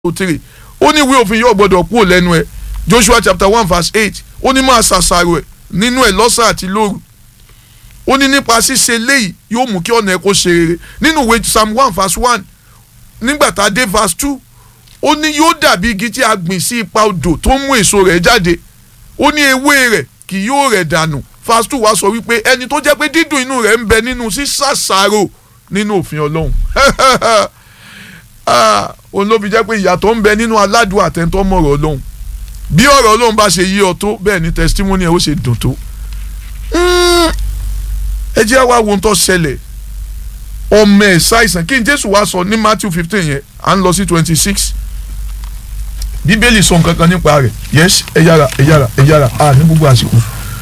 three ó ní ìwé òfin yóò gbọdọ̀ kúrò lẹ́nu ẹ̀ Joshua chapter one verse eight ó ní máa ṣàṣàrò ẹ̀ nínú ẹ̀ lọ́sàn àti lóru ó ní nípa ṣíṣe léyìí yóò mú kí ọ̀nà ẹ̀ kó ṣe rere nínú ìwé psalm one verse one nígbà tá a dé verse two ó ní yóò dàbí igi tí a gbìn sí ipa odò tó mú èso rẹ̀ jáde ó ní ewé rẹ̀ kì yóò rẹ̀ dànù verse two wá sọ wípé ẹni tó jẹ́ pé dídùn inú rẹ̀ ń bẹ nínú ṣíṣàṣàrò nínú òfin ọlọ́run òun ló fi jẹ́ pé ìyàtọ̀ ń bẹ nínú aládùn àtẹ̀ntọ́ mọ̀rọ̀ ọlọ́run bí ọ̀rọ̀ ọlọ́run bá ṣe yí ọ tó bẹ́ẹ̀ ni testimony ẹ̀ ó ṣe dùn tó ẹ jẹ́ wá wo ohun tó ṣẹlẹ̀ ọmọ ẹ̀ ṣàìsàn kí n jésù wá sọ ní matthew fifteen yẹn à ń lọ sí twenty six bíbélì sọ nǹkan kan nípa rẹ̀ yes ẹ yára ẹ yára ẹ yára a ní gbogbo àsìkò.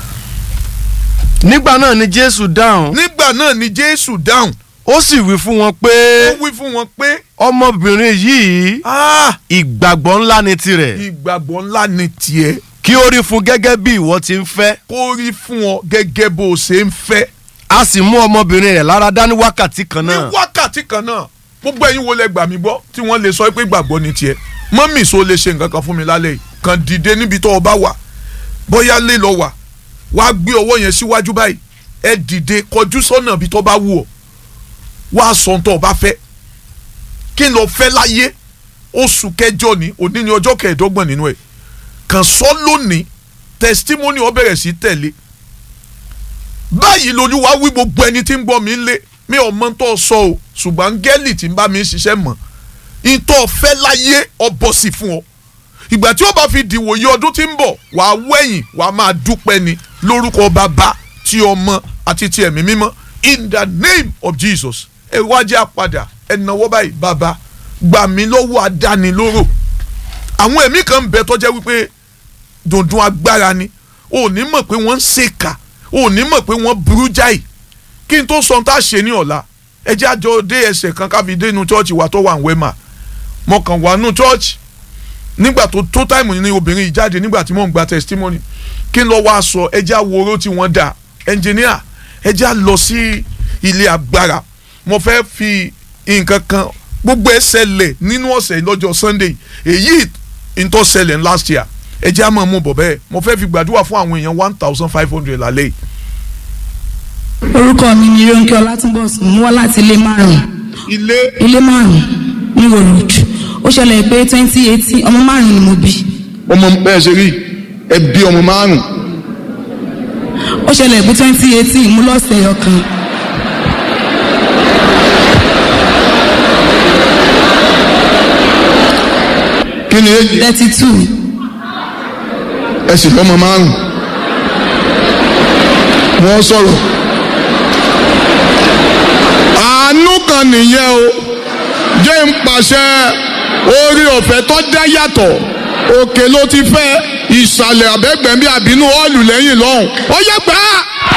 nígbà náà ni jésù dáhùn nígbà náà ni jésù dáhùn ó sì wí fún wọn pé ó wí fún wọn pé ọmọbìnrin yìí ah, ìgbàgbọ́ ńlá ni tirẹ̀ ìgbàgbọ́ ńlá ni tiẹ̀ kí ó rí fún gẹ́gẹ́ bí ìwọ ti ń fẹ́ kó rí fún ọ gẹ́gẹ́ bó o ṣe ń fẹ́ a sì mú ọmọbìnrin rẹ̀ lára dá ní wákàtí kan ní náà wákàtí kan náà gbogbo ẹ̀yin wo lẹ gbà mí gbọ́ tí wọ́n lè sọ pé gbàgbọ́ ni tiẹ̀ mọ́mì so lè ṣe nǹkan kan fún mi lálẹ́ yìí kàn dìde níbi tó o bá wà bóyá lè lọ wà wá gbé ọwọ́ yẹn síwájú báyìí ẹ dìde kọjú sọ́nà bí tó bá wù ọ́ wá sọ ohun tó o bá fẹ́ kí n lọ fẹ́ láyé oṣù kẹjọ ni òní ni ọjọ́ kẹẹ̀ẹ́dọ́gbọ̀n nínú ẹ̀ kàn sọ lónìí testimony ó bẹ̀rẹ̀ sí tẹ̀lé báyìí lolúwa wí gbogbo ẹni tí ń gbọ́ mi lé mi ò mọ tó sọ o ṣùgbọ́n gẹ́lì tí ń bá mi ṣiṣẹ́ mọ̀ ìtọ́ fẹ́ láyé ọbọ̀ sí fún ọ ìgbà tí ó bá fi dìwòye ọdún tí ń bọ̀ wà á wẹ̀yìn wà á máa dúpẹ́ ni lórúkọ bàbá tí ọmọ àti ti ẹ̀mí mímọ́ in the name of Jesus ẹ wájú àpadà ẹ náwó báyìí bàbá gbà mí lọ́wọ́ adánilóró àwọn ẹ̀mí kan ń bẹ tó jẹ́ wípé dùndún agbára ni ò ní mọ̀ pé wọ́n ń ṣèkà ò ní mọ̀ pé wọ́n burú jáì kí n tó sọ tá a ṣe ní ọ̀la ẹ jẹ́ àjọ dé ẹsẹ̀ kan káfi dé inú chọ́ọ̀chì wa tó wà ń wẹ́mà mo kàn wà nù chọ́ọ̀chì nígbà tó tó táìmù ní obìnrin yìí jáde nígbà tí mò ń gba testimony kí n lọ wá sọ ẹ jẹ́ àwòrán tí wọ́n dà ẹnjìníà ẹ jẹ́ à lọ sí ilé agbára mo fẹ́ fi nǹkan kan gbogbo ẹ ṣẹlẹ̀ nínú ọ̀sẹ̀ lọ́jọ́ Sunday èyí ìtọ́ ṣẹlẹ̀ last year ẹ jẹ́ àmọ́ mú bọ̀ bẹ́ẹ̀ mo fẹ́ fi gbàdúrà fún àwọn èèyàn one thousand five hundred lálẹ́ yìí orúkọ mi ni Rónkẹ́ Ọlátúnbọ̀sùn mo wá láti ilé márùn ilé ilé márùn ní road ó ṣẹlẹ̀ pé twenty eighteen ọmọ márùn ni mo bí ọmọ bẹ́ẹ̀ ṣe rí ẹ bí ọmọ márùn ó ṣẹlẹ̀ pé twenty eighteen mo lọ́sẹ̀ ọkàn kí ni èjì thirty two ẹ sì lọ́mọ márùn wọ́n sọ̀rọ̀ àánú kan nìyẹn o jẹ́ ń pàṣẹ orí ọ̀fẹ́ tó dá yàtọ̀ òkè ló ti fẹ́ ìsàlẹ̀ àbẹ́gbẹ̀mí àbínú ọ́ọ̀lù lẹ́yìn lọ́hùn ó yẹ gbà á.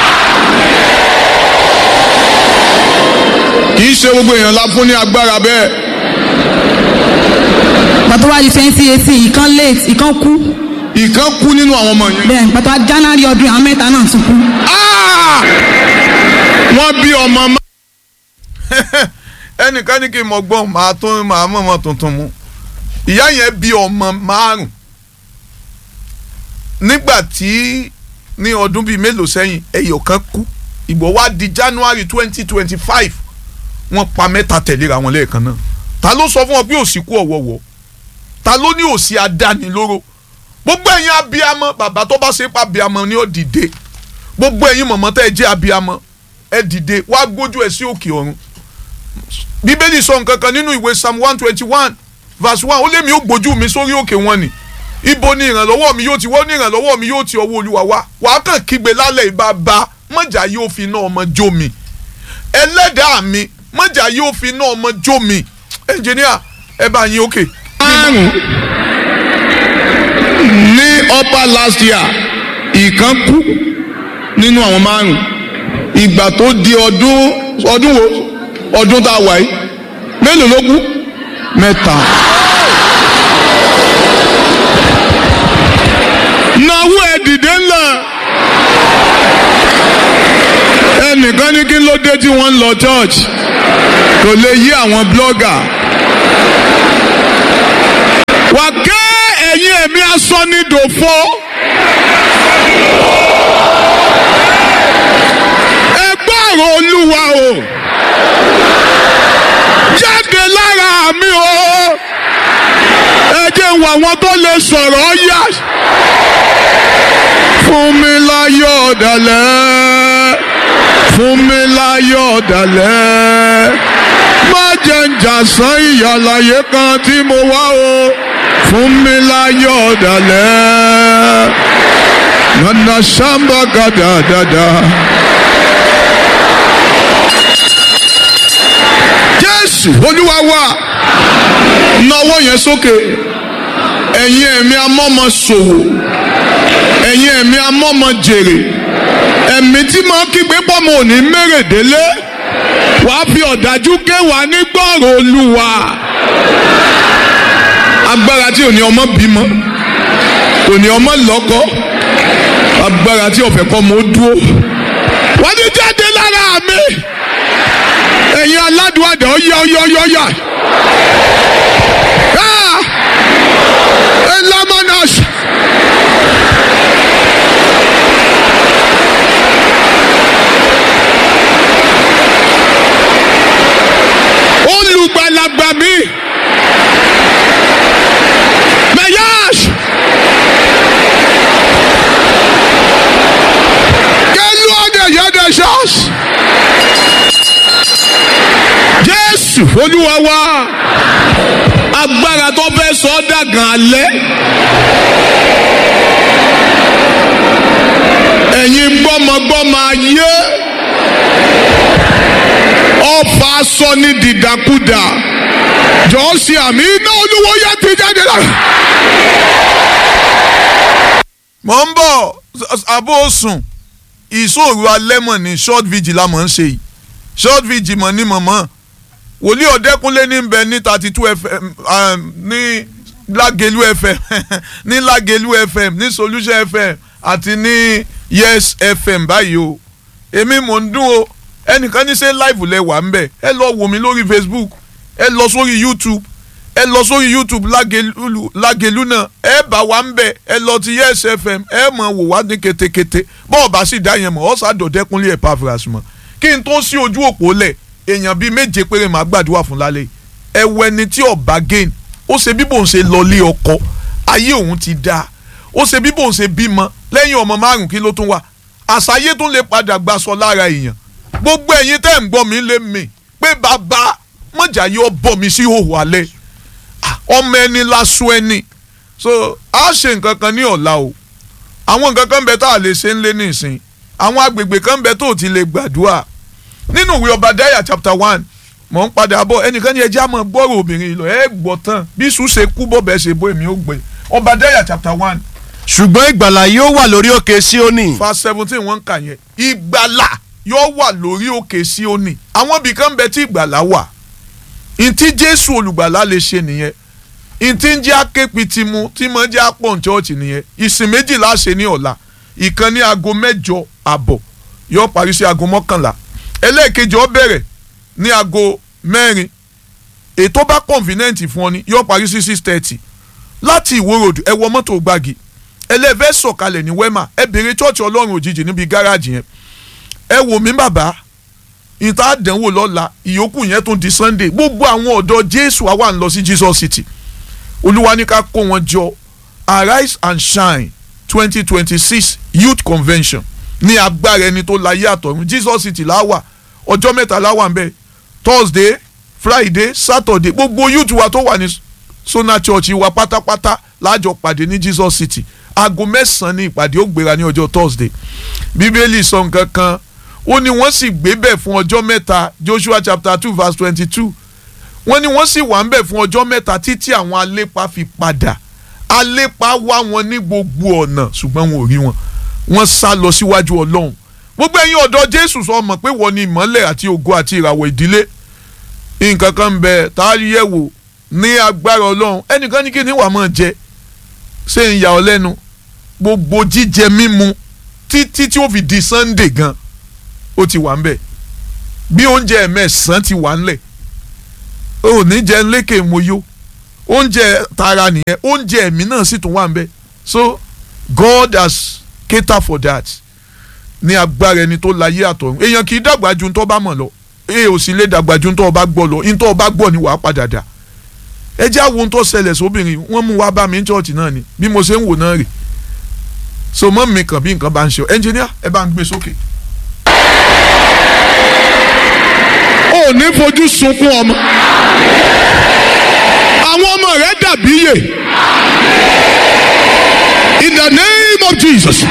kì í ṣe gbogbo èèyàn la fún ní agbára bẹ́ẹ̀. pàtó wá di twenty eighteen ìkan late ìkan kú ìkan kú nínú àwọn ọmọ yẹn. bẹ́ẹ̀ pàtó wá January ọdún àwọn mẹ́ta náà tún kú. Ah! wọ́n bí ọmọ má. ẹnìkan ní kí n mọ gbọ́n màá tún màá mọ̀ mọ́ tuntun mu ìyá yẹn bí ọmọ márùn nígbà tí ní ọdún bíi mélòó sẹ́yìn ẹyọ kan kú ìgbọ́ wá di January twenty twenty five wọ́n pa mẹ́ta tẹ̀léra wọn lẹ́ẹ̀kan náà ta ló sọ fún wọn pé òsì kú ọ̀wọ̀wọ̀ ta ló ní òsì adánilóró gbogbo ẹ̀yin abiyamọ bàbá tó bá ṣe pa abiyamọ ni ó dìde gbogbo ẹ̀yin mọ̀mọ́ tẹ́ ẹ jẹ́ abiyamọ ẹ dìde wá gbójú ẹ sí òkè ọ̀run bíbélì sọ nǹkan kan nínú ìwé psalm one twenty one verse one ó lé mi ó gbójú mi sórí òkè wọn ni ibo ni ìrànlọ́wọ́ mi yóò ti wọ́n ní ìrànlọ́wọ́ mi yóò ti ọwọ́ olúwa wá wàá kàn kígbe lálẹ́ ìbá bá mọ̀jà yóò fi iná ọmọ jó mi ẹlẹ́dàá mi mọ̀jà yóò fi iná ọmọ jó mi ẹnjìníà ẹ bá yín òkè. márùn ní upper last year ìkan kú nínú àwọn márùn ìgbà tó di ọdún ọdún wo ọdún tá a wà yìí mélòó ló kú mẹ́ta. nàwó ẹ dìde ńlá ẹnìkan ní kí ló dé tí wọ́n ń lọ church kò lè yí àwọn blogger wà ké ẹ̀yin ẹ̀mí asọ́nidòfo. ẹ gbọ́rọ̀ olúwa o jáde lára mi o ẹ jẹ́ wọ àwọn tó lè sọ̀rọ̀ yá fún mi láyọ̀ ọ̀dàlẹ̀ fún mi láyọ̀ ọ̀dàlẹ̀ má jẹ́ ń jà sán ìyàlàyé kan tí mo wá o fún mi láyọ̀ ọ̀dàlẹ̀ nana samba gada dada. jésù olúwa wa nawọ́ yẹn sókè ẹ̀yin ẹ̀mí amọ́mọ ṣòwò ẹ̀yin ẹ̀mí amọ́mọ jèrè ẹ̀mí tí máa kígbe pọ́mọ òní mẹ́rẹ̀délé wàá fi ọ̀dájú ké wà ní gbọ́rọ̀ olúwa agbára tí òní ọmọ bímọ òní ọmọ lọ́kọ agbára tí ọ̀fẹ́ kọ́ mọ́ dúró wọ́n ti jáde lára mi ẹ̀yin aládùn àdá ọ̀yá ọ̀yá ọ̀yá ọ̀yá. Elamanas. Olùgbàlagbà mi. Mẹ̀yàs. Kẹ́lú ọ̀dẹ̀ yẹ́dẹ̀ ṣọ́ọ̀ṣì. Jésù Olúwa wa agbára tó fẹ́ sọ ọ́ dàgàn alẹ́. ẹ̀yin gbọ́mọgbọ́mọ ayé ọ̀fà sọ ní dìdàkudà jọ̀ọ́ sí àmì iná olúwo yẹ ti jáde lára. mọ̀ ń bọ̀ abó sùn ìṣòro alẹ́ mọ̀ ní short vigil la mọ̀ ń ṣe yìí short vigil mọ̀ ní mọ̀mọ́ wòlíì ọ̀dẹ́kúnlé ní bẹ ní thirty two fm ní lágẹ̀lú fm ní lágẹ̀lú fm ní solution fm àti ní yes fm báyìí o èmi mò ń dún o ẹnìkan ní ṣe live lẹ wà ń bẹ ẹ lọ wò mí lórí facebook ẹ lọ sórí youtube ẹ lọ sórí youtube lágẹ̀lú lágẹ̀lú náà ẹ bá wa ń bẹ ẹ lọ ti yes fm ẹ mọ̀ wò wá ní ketekete bọ́ọ̀ bá sì dá yẹn mọ̀ ọ́ sàdọ̀dẹ́kúnlé ẹ̀ pàfẹ́rẹ́ àsùnmọ̀ kí n tó sí ojú òpó lẹ̀ èèyàn bíi méje péré máa gbàdúrà fún lálẹ́ ẹwọ ẹni tí ọba gain ó ṣe bí bòun ṣe lọlé ọkọ ayé òun ti dáa ó ṣe bí bòun ṣe bímọ lẹ́yìn ọmọ márùn kí ló tún wà àṣàyé tún lè padà gbaṣọ lára èèyàn gbogbo ẹ̀yin tẹ́ ń gbọ́ mi lé mi pé bàbá mọ̀jà yóò bọ̀ mí sí òhò alẹ́ ọmọ ẹni lásù ẹni so a ṣe nǹkan kan ní ọ̀la o àwọn nǹkan kan bẹ tá a lè ṣe ń lé nísìn àwọn agbègbè kan bẹ tó ti lè gbàdúrà nínú ìwé Obadiah chapter one mọ̀ ń padà bọ̀ ẹnìkan ní ẹjẹ́ àmọ́ gbọ́rọ̀ obìnrin lọ ẹ gbọ́ tán bí sùn ṣe kú bọ́ bẹ́ẹ̀ ṣe bọ́ èmi ó gbé Obadiah chapter one ṣùgbọ́n ìgbàlà yóò wà lórí òkè Síónì. verse seventeen wọ́n ń kà yẹn ìgbàlà yóò wà lórí òkè Síónì àwọn ibì kan bẹ tí ìgbàlà wà ntí Jésù olùgbàlà lè ṣe nìyẹn ntí ń jẹ́ aképi ti mu tí mo jẹ́ apọ̀ chọ́ọ̀chì nìyẹn ìsìn méjìlá ṣe ní ọ̀la ìkan ní aago mẹ́jọ àbọ̀ yóò parí sí aago mọ́kànlá ẹlẹ́ẹ̀kejì ó bẹ̀rẹ̀ ní aago mẹ́rin ètò bá convenient fún ọ ni yóò parí sí six thirty láti ìwó road ẹ wọ mọ́tò gbági ẹlẹ́fẹ́ sọ̀kalẹ̀ ní wema ẹ bèrè chọ́ọ̀chì ọlọ́run òjijì níbi gáràjì yẹn ẹ wò mí bàbá ìta àdánwò lọ́la ìyókù yẹn tún di sunday gbogbo àwọn ọ̀dọ́ jésù àwa ń lọ sí jesus city olúwa ní ká kó wọn jọ arise and shine twenty twenty six youth convention ní agbára ẹni tó láyé àtọ̀run jesus city láwà ọjọ́ mẹ́ta láwà ń bẹ̀ thursday friday saturday gbogbo youth wa tó wà ní sona church wa pátápátá lájọ pàdé ní jesus city aago mẹ́sàn-án ní ìpàdé ó gbéra ní ọjọ́ thursday bíbélì sọ nǹkan kan ó ní wọ́n sì gbé bẹ̀ fún ọjọ́ mẹ́ta joshua chapter two verse twenty-two wọ́n ní wọ́n sì wà ń bẹ̀ fún ọjọ́ mẹ́ta títí àwọn alépa fi padà alépa wá wọn ní gbogbo ọ̀nà ṣùgbọ́n wọn ò rí wọn wọ́n sá lọ síwájú ọlọ́run gbogbo ẹ̀yin ọ̀dọ́ jésù sọ mọ̀ pé wọ́n ní ìmọ́lẹ̀ àti ògo àti ìràwọ̀ ìdílé nǹkan kan ń bẹ tá a yẹ̀ wò ní agbára ọlọ́run ẹnìkan ní kí ni wàá máa jẹ ṣé ń yà ọ́ lẹ́nu gbogbo jíjẹ mímu títí tí ó fi di sunday gan ó ti wà ń bẹ̀ bí oúnjẹ mẹ́sàn-án ti wà ńlẹ̀ ó ní jẹ lékè moyó oúnjẹ tara nìyẹn oúnjẹ ẹ̀mí náà sì tún wà ń bẹ so God has catered for that ní agbára ẹni tó láyé àtọ̀run èèyàn kì í dàgbà ju ntọ́ bá mọ̀ lọ èè ò sì lè dàgbà ju ntọ́ bá gbọ́ lọ ntọ́ bá gbọ́ ni wàá padà dà ẹ jẹ́ àwọn ohun tó ṣẹlẹ̀ sóbìnrin wọ́n mú wá bá mi ní chọ́ọ̀chì náà ni bí mo ṣe ń wò náà rè so mọ́ mi kàn bí nǹkan bá ń ṣe ọ ẹnjìníà ẹ bá ń gbé sókè. ò ní fojú sunkún ọmọ àwọn ọmọ rẹ dàbí yè in the name of Jesus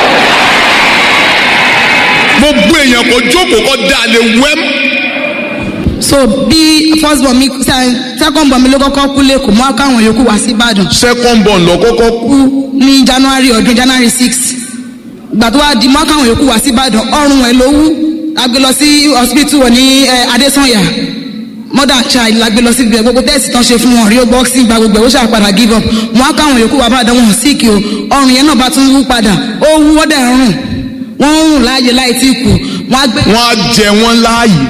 gbogbo èèyàn kò jókòó kó dá lè wẹ́m so bí first born mi se- second born mi ló kọ́kọ́ kú lẹ́kọ̀ọ́ mọ́ káwọn yòókù wá sí ìbàdàn second born lọ kọ́kọ́ kú kú ní january ọdún january six ìgbà tó wá di mọ́ káwọn yòókù wá sí ìbàdàn ọrùn ẹ̀ ló wú a gbé lọ sí hospital wọ̀ ní eh, adesanya mother child la gbé lọ sí ibẹ̀ gbogbo tẹ́sì tán ṣe fún wọn rio boxing gba gbogbo ẹ̀ ó ṣàpadà give up mọ́ káwọn yòókù wá bàdàn wọn sick o ọrùn yẹn náà bá tún wú padà ó wú ó dẹ̀ ń rùn wọ́n ń rùn láàyè láì tí kù wọ́n á gbé wọ́n á jẹ wọ́n láàyè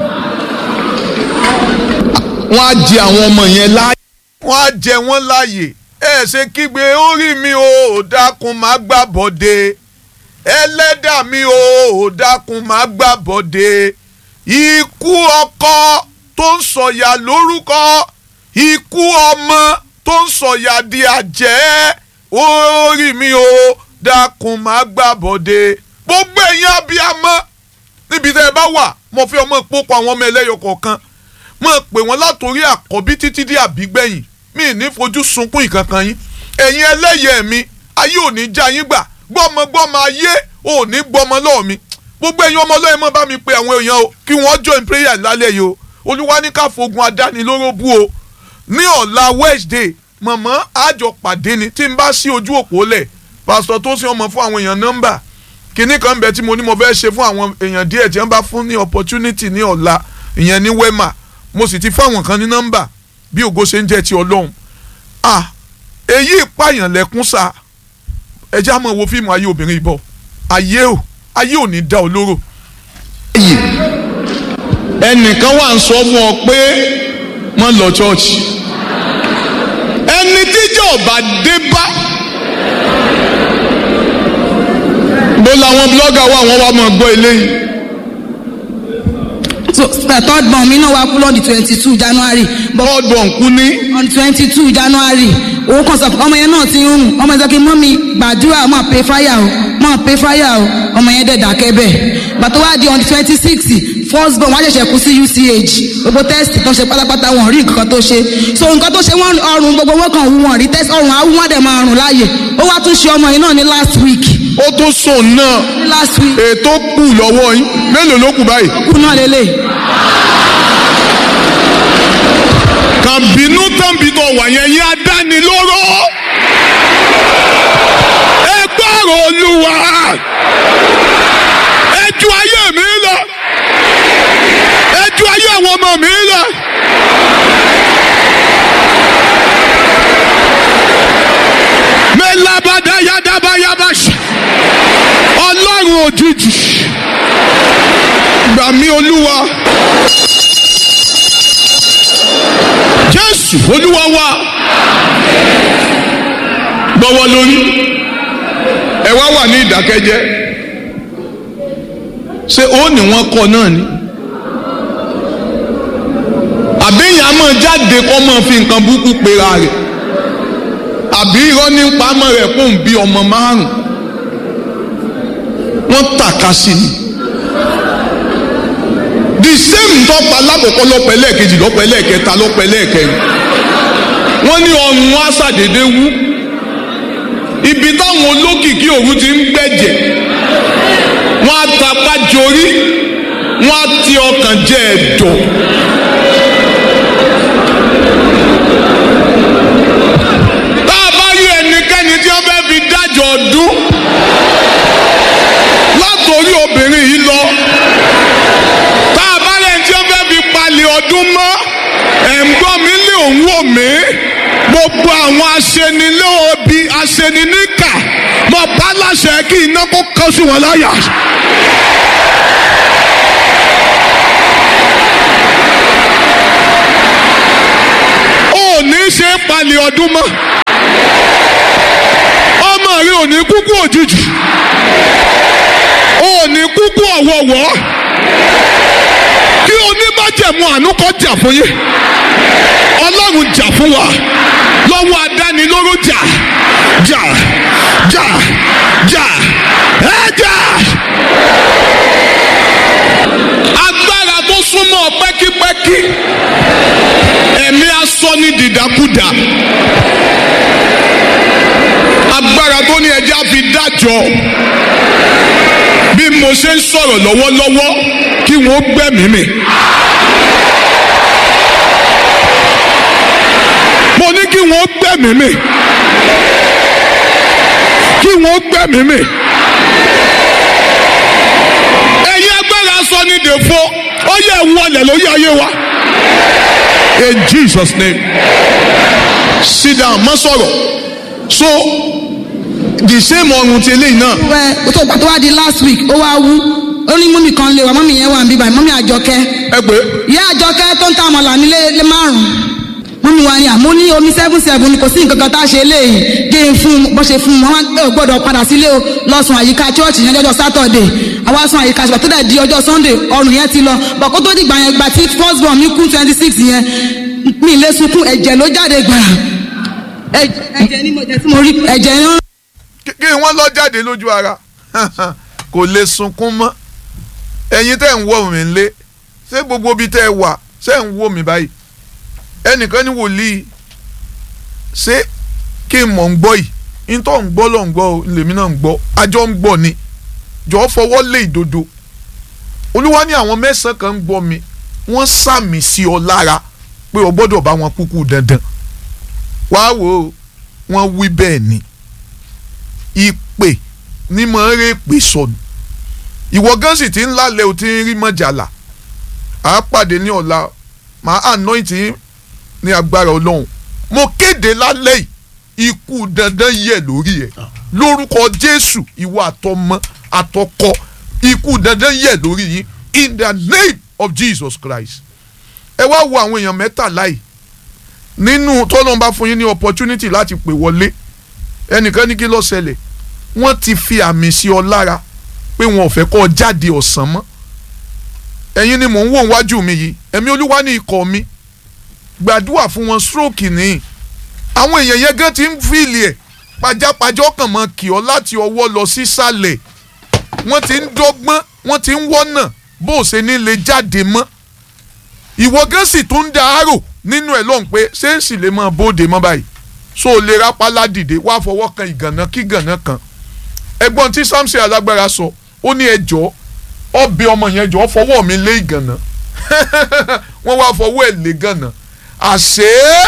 wọ́n á jẹ àwọn ọmọ yẹn láàyè. wọ́n á jẹ wọ́n láàyè ẹ ṣe kígbe orí mi ò dákun má gbà bọ́dé ẹlẹ́dà mi ò dákun má gbà bọ́dé ikú ọkọ tó ń sọ̀yà lórúkọ ikú ọmọ tó ń sọ̀yà di àjẹ́ orí mi ò dákun má gbà bọ́dé gbogbo ẹ̀yin abiyamọ níbi tẹ́ ẹ bá wà mo fi ọmọ ìpókò àwọn ọmọ ẹlẹ́yọ kọ̀ọ̀kan mo pè wọ́n látòrí àkọ́bí títí dé àbígbẹ̀yìn mi ní fojú sunkún ìkankan yín ẹ̀yin ẹlẹ́yẹ mi ayé ò ní já yín gbà gbọ́mọgbọ́mọ ayé ò ní gbọ́mọ lọ́ọ̀ mi gbogbo ẹ̀yin ọmọ ọlọ́yin mọ́ bá mi pe àwọn èèyàn o kí wọ́n join prayer lálẹ́ yìí o olúwa ní ká fogun adánilóró bú o ní ọ̀la wednesday mọ̀mọ́ àjọ pàdé ni tí n bá sí ojú òpó lẹ̀ pásítọ̀ tó sì ọmọ fún àwọn èèyàn nọ́mbà kinní kan bẹ tí mo ní mo fẹ́ ṣe fún àwọn èèyàn díẹ̀ tí wọ́n bá fún ní opportunity ní ọ̀la ìyẹn ní wema mo sì ti fáwọn kan ní nọ́mbà bí ògo ṣe ń jẹ́ ti ọlọ́run ah èyí ìpààyàn lẹ́kún sa ẹjẹ́ àmọ́ wo fíìmù ayé obìnrin ìbọ̀ ayé ò ayé ò ní dá olóró yìí ẹnìkan wà ń sọ fún ọ pé wọ́n lọ chọ́ọ̀chì ẹni tíjọ́ ọba dé bá bó làwọn blọ́gà wà wọ́n wá máa gbọ́ eléyìí so the third born mi náà wá kú lọ́ọ̀dì twenty two january but bọ́ọ̀dù ọ̀nkú ní on twenty two january owó kan sọ fún ọmọ yẹn náà ti ń rùn ọmọ yẹn sọ pé mọ́mí gbàdúrà máa pay fire o máa pay fire o ọmọ yẹn dẹ̀ dákẹ́ bẹ́ẹ̀ bàtọ́ wá di on twenty six first born wọ́n á ṣẹ̀ṣẹ̀ kú sí uch gbogbo test tó ṣe pátápátá wọn rí nǹkan tó ṣe so nǹkan tó ṣe wọ́n ọrùn gbogbo wọn kàn wú wọn rí test ọrùn àwọn wọn dẹ̀ máa rùn láàyè ó wá tún ṣe ọmọ yẹn náà ní last week ó tó sùn náà ní last week ètò kù lọ́wọ́ yín mélòó ló kù báyìí kú náà lélẹ̀ kàn bínú tán bí tó wà yẹn yín adánilóró ẹ gbọ́rọ̀ olúwa ẹ ju ayé mi lọ ẹ ju ayé àwọn ọmọ mi lọ. mẹlábàdá yádábáyábá ṣe ọlọ́run òjijì gbà mí olúwa jésù olúwa wa gbọ́wọ́ lórí ẹ wá wà ní ìdákẹ́jẹ́ ṣé ó ní wọ́n kọ́ náà ni àbíyàn á máa jáde kọ́ máa fi nǹkan burúkú pera rẹ̀ àbí irọ́ ní pamọ́ rẹ̀ kó ń bí ọmọ márùn wọ́n tàka sí ni the same tọ́pa lákòókò lọ́pẹ́ lẹ́ẹ̀kejì lọ́pẹ́ lẹ́ẹ̀kẹta lọ́pẹ́ lẹ́ẹ̀kẹrin wọ́n ní ọrùn wọn aṣàdédé wú ibi táwọn olókìkí òru ti ń gbẹ̀jẹ̀ wọ́n á tapá jorí wọ́n á ti ọkàn jẹ ẹ̀dọ̀. tá a bá rí ẹnikẹ́ni tí wọ́n fẹ́ fi dájọ́ ọdún látòrí obìnrin yìí lọ tá a bá rẹ̀ tí wọ́n fẹ́ fi palẹ̀ ọdún mọ́ ẹ̀ ń gbọ́ mi lé òun wò mí gbogbo àwọn aṣenilóobi aṣeniníkà mọ̀ bá láṣẹ kí iná kó kọ́ sí wọn láyà. ò ní ṣe é palẹ̀ ọdún mọ́ ọmọ rẹ ò ní kúkú òjijì ò ní kúkú ọ̀wọ̀wọ́ kí oníbàjẹ̀mú àánú kọ́ jà fún yín ọlọ́run jà fún wa lọ́wọ́ adánilóró jà jà jà jà ẹ jà. agbára tó súnmọ́ pẹ́kípẹ́kí ẹ̀mí asọ ní dìdàkudà agbára tó ní ẹja fi dájọ́ bí mo ṣe ń sọ̀rọ̀ lọ́wọ́lọ́wọ́ kí wọ́n gbẹ̀mí mi. mo ní kí wọ́n gbẹ̀mí mi kí wọ́n gbẹ̀mí mi. ẹ̀yin agbára sọ ní dèfo ó yẹ wọlé lórí ayé wa. in Jesus name sit down má sọ̀rọ̀ so the same ọrùn ti eléyìí náà wẹ tó gbà tó wá di last week ó wá wú ó ní mọ́mì kan lè wá mọ́mì yẹn wà ń bíbá mọ́mì àjọkẹ́ ẹ pé ìyá àjọkẹ́ tó ń ta àmàlà nílé lé márùn-ún mọ́mì wa ni àmọ́ ní omi seven seven ni kò sí nǹkan kan tá a ṣe léyìí gé e fún un bó ṣe fún un wọn ò gbọ́dọ̀ padà sílé o lọ́sùn àyíká chọ́ọ̀chì yẹn lọ́jọ́ sátọ̀dẹ̀ àwa sùn àyíká ṣùgbọ́n tó dẹ̀ di ọjọ́ sunday ọrùn yẹn ti lọ bọ̀ kó tó dìgbà yẹn gbà tí first born mi kú twenty six yẹn mi lè sunkún ẹ̀jẹ̀ ló jáde gbàrà ẹ̀jẹ̀ ni mo jẹ́ tí mo rí ẹ̀jẹ̀ yẹn kí kí wọ́n lọ jáde lójú ara kò lè sunkún mọ́ ẹ̀yin tẹ́ ń wò mí lé ṣé gbogbo ibi tẹ́ ẹ wà ṣé ń wò mí báyìí ẹnìkan ní wòlíì ṣé kí n mọ̀ ń gbọ́ yìí ntọ́ ń gbọ́ lọ́ ń gbọ́ o, lèmi náà ń gbọ́ àjọ ń gbọ́ ni jọ̀ọ́ fọwọ́ lé ìdodo olúwa ní àwọn mẹ́sàn-án kan ń gbọ́ mi wọ́n sàmì sí ọ lára pé o gbọ́dọ̀ bá wọn kúkú dandan wàá wò ó wọ́n wí bẹ́ẹ̀ ni ìpè ní mọ̀ ń rè pè sọnù ìwọ gan sì ti ń lálẹ́ o ti ń rí mọ́jàlá à á pàdé ní ọ̀la màá anoint yín ní agbára ọlọ́run mo kéde lálẹ́ yìí ikú dandan yẹ lórí ẹ lórúkọ jésù ìwọ àtọmọ àtọkọ ikú dandan yẹ lórí yín in the name of jesus christ ẹ wá wo àwọn èèyàn mẹ́tàlá yìí nínú tọ́lọ́mbà fún yín ní opportunity láti pè wọlé ẹnìkan ní kí ló ṣẹlẹ̀ wọ́n ti fi àmì sí ọ lára pé wọn ò fẹ́ kọ́ ọ jáde ọ̀sán mọ́ ẹ̀yin ni mò ń wò wájú mi yìí ẹ̀mí olúwa ní ikọ̀ mi gbàdúrà fún wọn stroke ní àwọn èèyàn yẹn gan ti ń fìlì ẹ̀ pajápajọ́ kàn mọ́ kì ọ́ láti ọwọ́ lọ sísàlẹ̀ wọ́n ti ń dọ́gbọ́n wọ́n ti ń wọ́nà bó o ṣe ní lè jáde mọ́ ìwọ gan sì tún ń da àárò nínú ẹ̀ lọ́hùn pé ṣé ń sì lè máa bóde mọ́ báyìí so o lè rápálá dìde wá fọwọ́ kan ìgànnà kí gànnà kan ẹ̀gbọ́n tí Samson alágbára sọ ó ní ẹjọ́ ọbẹ̀ ọmọ yẹn jọ fọwọ́ mi lé ìgànnà wọ́n wá fọwọ́ ẹ̀ lé gànnà àṣé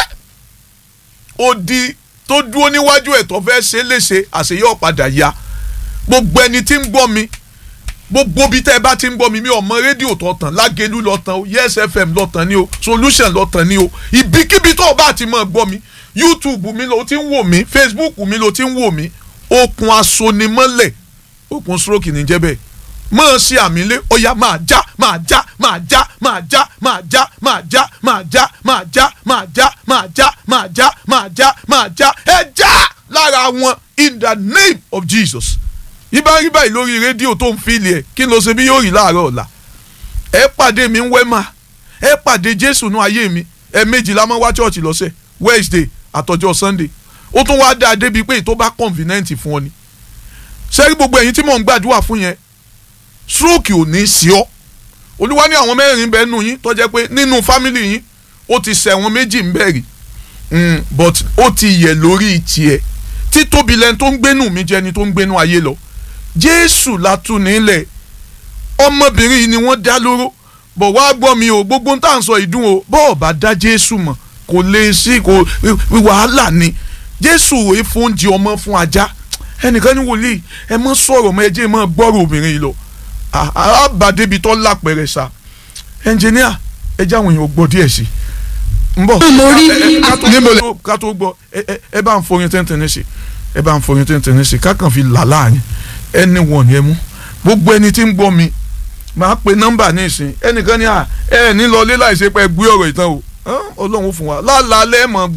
odi tó dúró níwájú ẹ̀ tó fẹ́ ṣe é léṣe àṣé yóò padà ya gbogbo ẹni tí ń gbọ́ mi gbogbo bí tẹ́ ẹ bá ti ń gbọ́ mi mi ò mọ rédíò tó tàn lágẹ̀lú lọ tàn o yes fm lọ tàn ni o solution lọ tàn ni o ibikíbi tó o bá ti mọ̀ gbọ́ mi youtube mi ló ti ń wò mí facebook mi ló ti ń wò mí okùn asonimọ́lẹ̀ okùn stroke ní jẹ́ bẹ́ẹ̀ máa ṣe àmì lé ọ̀yà máa já máa já máa já máa já máa já máa já máa já máa já máa já máa já máa já máa já máa já ẹ já lára wọn in the name of jesus ibà rí báyìí lórí rédíò tó ń fìlì ẹ kí ló ṣe bí yóò rí láàárọ̀ ọ̀la ẹ pàdé mi ń wẹ́ mà ẹ pàdé jésù nú ayé mi ẹ méjìlá máa wá chọ́ọ̀chì lọ́sẹ̀ wednesday àtọjọ́ sunday ó tún wá dáa débi pé tó bá convenient fún ọ ni sẹ́rí gbogbo ẹ̀yin tí mò ń gbàdúrà fún yẹn stroke ò ní sí ọ olúwa ní àwọn mẹ́rin bẹ́ẹ̀ nù yín tó jẹ́ pé nínú family yín ó ti ṣẹ̀wọ̀n méjì ń bẹ̀rì but ó ti yẹ̀ lórí tiẹ̀ títóbi lẹ́ni tó ń gbénú mi jẹ́ ẹni tó ń gbénú ayé lọ jésù látún nílẹ̀ ọmọbìnrin yìí ni wọ́n dá lóró bọ̀ wá gbọ́ mi o gbogbo ń tà ń sọ ìdún o bọ́ọ̀ bá dá jésù mọ̀ kò lè sí kò wàhálà ni jésù òye fún oúnjẹ ọmọ fún ajá ẹnìkan ní wòlíì ẹ mọ sọ̀rọ̀ mọ ẹjẹ mọ gbọ́rọ̀ obìnrin yìí lọ àbàdébi tó lápẹ̀rẹ̀ sá ẹnjìníà ẹjẹ àwọn èèyàn gbọ́ díẹ̀ sí n bọ̀ mo rí ká tó gbọ́ ẹ bá ń forin tẹ́ntẹ́n sí ẹ bá ń forin tẹ́ntẹ́n sí kákan fi là láàrin ẹni wọ̀n ni ẹ mú gbogbo ẹni tí ń gbọ́ mi máa pe nọ́mbà ní ìsìn ẹnìkan ní à ẹ ní lọ lé láìsí pé gbé ọ̀rọ̀ ìtàn o ọlọ́run fún wa lálàálẹ̀ mọ̀ gbọ́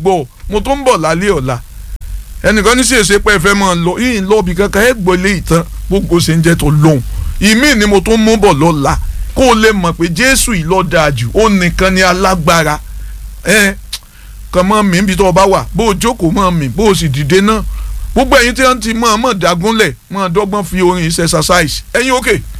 mo tó ń bọ̀ lálẹ́ ọ̀la ẹnìkan ní sì èsè pé ẹ fẹ́ máa lọ yìí ń lọ bí kankan ẹ gbọ́lé ìtàn gbogbo ṣe ń jẹ́ tó lóhùn ìmí ni mo tó ń mú bọ̀ lọ́la kó o lè mọ̀ pé jésù yìí ló dáa jù ó nìkan ni alágbára ẹ kàn mọ́ mi níbi tó o bá wà bó o jókòó mọ́ mi bó o sì dìde náà gbogbo ẹ̀yin tí wọ́n ti mọ̀ ọ́n mọ̀ dágúnlẹ̀ mọ̀ ọ́n dọ́gbọ́n fi orin ṣe exercise ẹ̀yin òkè. Okay